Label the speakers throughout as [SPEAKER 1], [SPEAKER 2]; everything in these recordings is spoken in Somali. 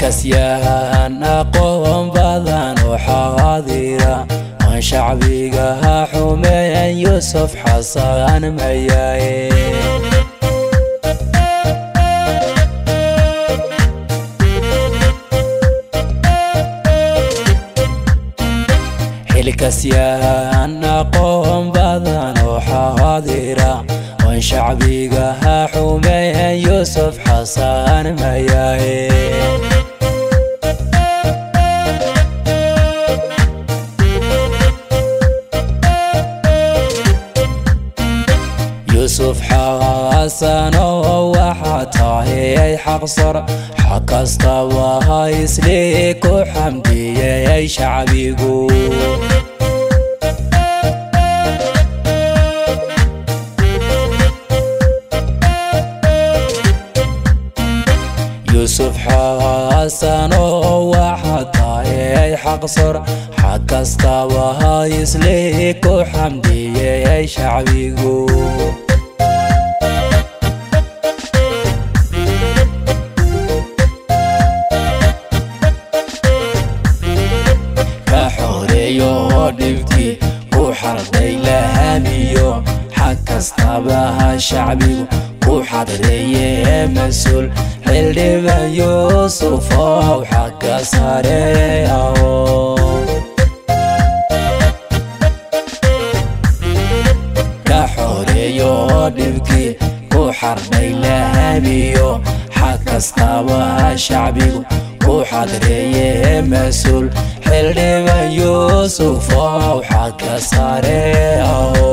[SPEAKER 1] xilkasyahan aqoon badan oo xaadira aan shacbiga ha xumeeyan yuusuf xasan mayaye xilkasyahan aqoon badan oo xaadira aan shacbiga ha xumeeyan yuusuf xasan mayaye yuusuf xaasano waxaa tahay xaqsar xaq kastaba ha islii ku xamdiyey shacbigu yuusuf xaasano waxaa tahay xaqsar xaq kastaba ha islii ku xamdiyey shacbigu ka xoreeyo dhibkii ku xarday lahamiyo xag kastaba ha shacbigu ku xadreeye mas-uul xildhiban yuusufow xagga sare aho ka xoreeyo dhibkii ku xardhay lahamiyo xag kastaba ha shacbigu ku xadreeye mas-uul xildhiban yuusufow xagga sare aho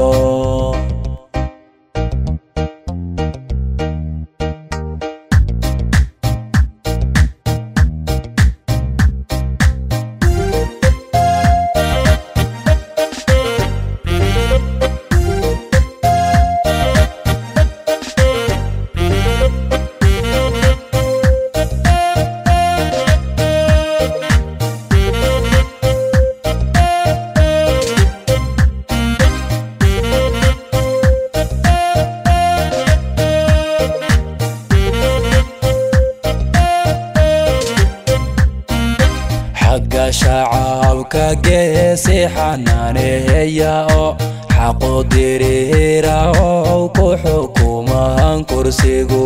[SPEAKER 1] xagga shacabka geesi xanaaneeya oo xaqu diriira oo ku xukumaan kursigu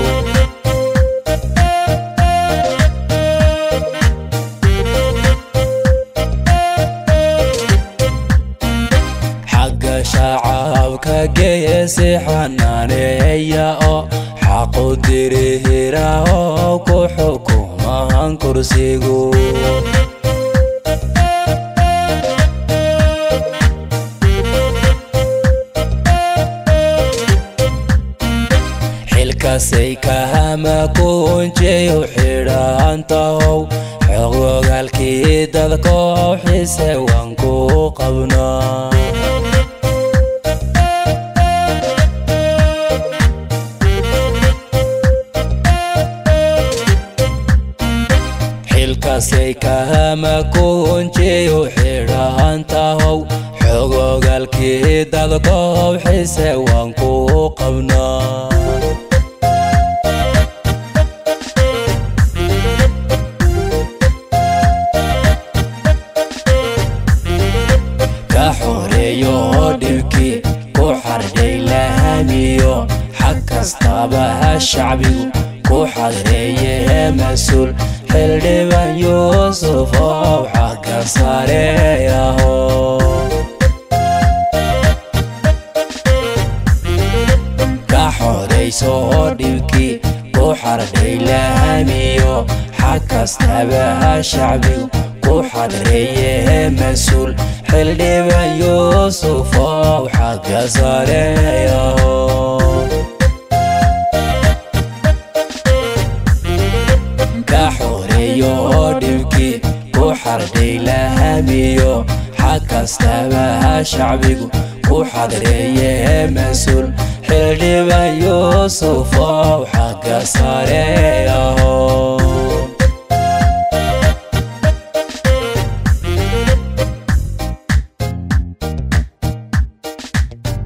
[SPEAKER 1] xagga shacabka geesi xanaaneeya oo xaqu diriira oo ku xukumaan kursigu xilkasay kahama kunjeyu xidhantahow xogogaalkii dadkoo xise waan ku qabnaa xilkasay kahama kunjeyu xidhantahow xogogaalkii dadkoo xise waan ku qabnaa ka xoreeyo dhibkii ku xardhay lahamiyo xag kastaba ha shacbigu ku xadreeye mas-uul xildhiban yuusufow xagga sare aho ka xorayso dhibkii ku xardhay lahamiyo xag kastaba ha shacbigu ku xadreeye mas-uul xildhiban yuusufow xagga sare aho ka xoreeyo dhibkii ku xardhay lahamiyo xag kastaba ha shacbigu ku xadreeye mas-uul xildhiban yuusufow xagga sare aho